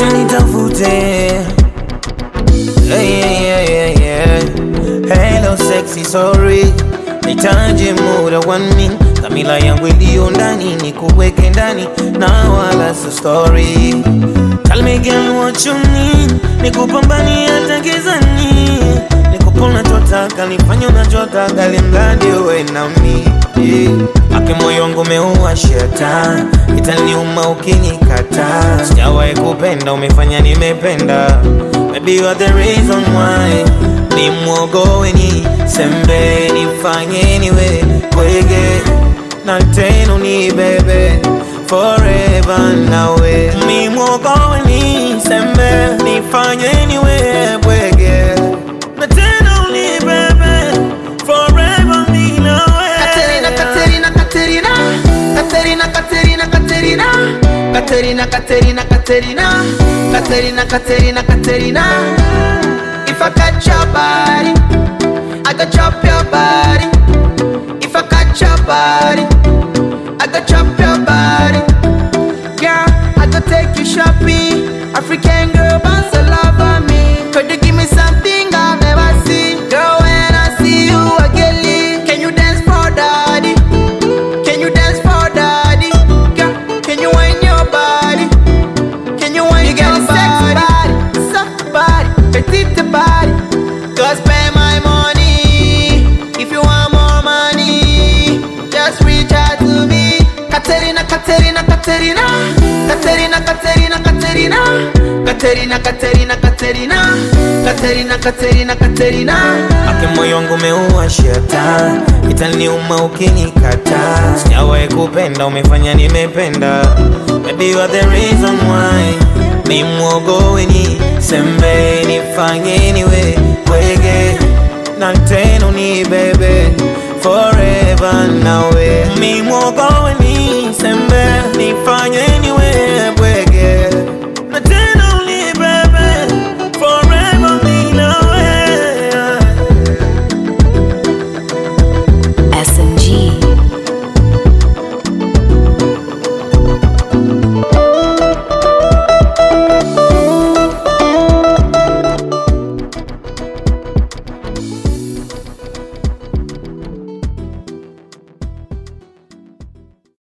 usinitafute hey, yeah, yeah, yeah. Hello sexy sorry nitaje muda one min dhamira yangu iliyo ndani ni kuweke ndani na wala so story Tell me girl what you need nikupambani hata gizani nikupa unachotaka nifanye unachotaka limradi uwe nami yeah. Ake moyo wangu umeua shetani itaniuma ukinikata sijawahi kupenda umefanya nimependa Maybe you are the reason why ni mwogowe ni sembe nifanye niwe kwege na tena ni bebe forever nawe ni mwogowe ni sembe nifanye niwe bwege na tena ni bebe forever mi nawe Katerina, Katerina, Katerina, Katerina, Katerina, Katerina, Katerina, Katerina, Katerina, Katerina, Katerina, Katerina. If I catch your body, I go chop your body. If I catch your body, I go chop your body. Girl, I go take you shopping. African girl, bounce a love on me. Could you give me something I've never seen? Girl, when I see you, I get lit. Can you dance for daddy? Can you dance for daddy? Girl, can you wind your body? Can you wind you your body? Sexy body, soft body, petite body. Go spend my money. If you want more money, just reach out to me. Katerina, Katerina, Katerina, Katerina, Katerina, Katerina, Katerina, Katerina, Katerina, Katerina, Katerina, Katerina. Ake moyo wangu umeua shetani itaniuma ukinikata sijawahi kupenda umefanya nimependa Maybe you are the reason why ni mwogowe ni sembe nifanye niwe kwege na tena ni bebe forever nawe mi mwogowe ni sembe nifanye niwe